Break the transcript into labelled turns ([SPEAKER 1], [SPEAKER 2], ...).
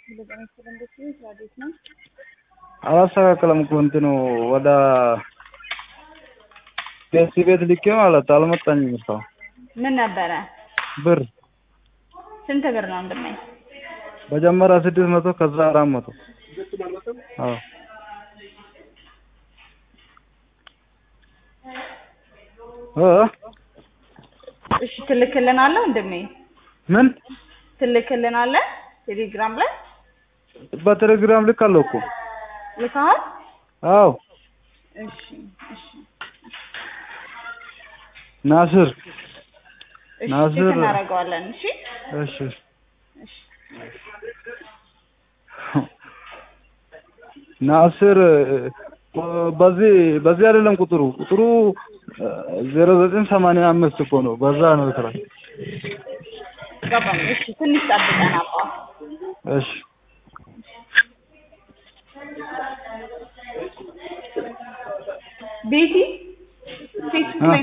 [SPEAKER 1] አላስተካከለም እኮ እንትኑ ወደ ቴስት ቤት ልኬ ማለት አልመጣኝም እስካሁን
[SPEAKER 2] ምን ነበረ?
[SPEAKER 1] ብር
[SPEAKER 2] ስንት ብር ነው ወንድሜ?
[SPEAKER 1] መጀመሪያ ስድስት መቶ ከዛ አራት መቶ አዎ እ
[SPEAKER 2] እሺ ትልክልናለህ ወንድሜ?
[SPEAKER 1] ምን
[SPEAKER 2] ትልክልናለህ ቴሌግራም ላይ
[SPEAKER 1] በቴሌግራም ልካለሁ እኮ
[SPEAKER 2] ልከሃል?
[SPEAKER 1] አዎ
[SPEAKER 2] እሺ እሺ
[SPEAKER 1] ናስር
[SPEAKER 2] እሺ
[SPEAKER 1] ናስር
[SPEAKER 2] ቼክ እናደርገዋለን። እሺ
[SPEAKER 1] እሺ
[SPEAKER 2] እሺ
[SPEAKER 1] ናስር በዚህ በዚህ አይደለም ቁጥሩ ቁጥሩ ዜሮ ዘጠኝ ሰማንያ አምስት እኮ ነው። በዛ ነው ስራ።
[SPEAKER 2] ገባኝ። እሺ ትንሽ ጠብቀን አባ
[SPEAKER 1] እሺ
[SPEAKER 2] ቤቲ ፌስቡክ ላይ